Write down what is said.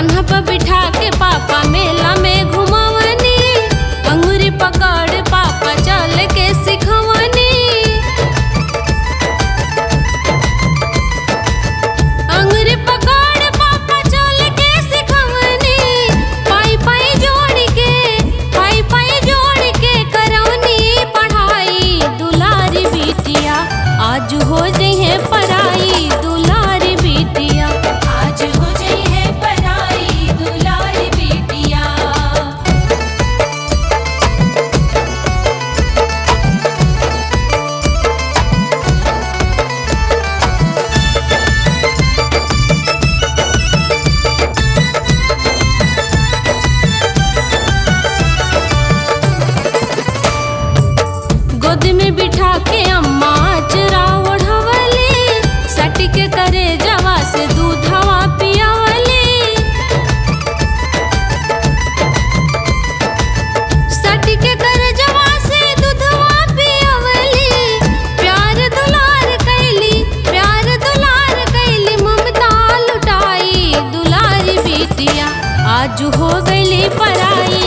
कान्हा पर बिठा के पापा मेला में घुमावनी अंगूरी पकड़ पापा चल के सिखवनी अंगूरी पकड़ पापा चल के सिखवनी पाई पाई जोड़ के पाई पाई जोड़ के करौनी पढ़ाई दुलारी बिटिया आज हो जइहे पढ़ाई दुलारी बिटिया आज हो जइहे पढ़ाई दुलारी बिटिया गोद में बिठा के अम्मा चरा ओढ़वले सट के करे जवा से दूधवा पियावले सट के करे जवा से दूधवा पियावले प्यार दुलार कैली प्यार दुलार कैली ममता लुटाई दुलारी बिटिया आज हो गईली पराई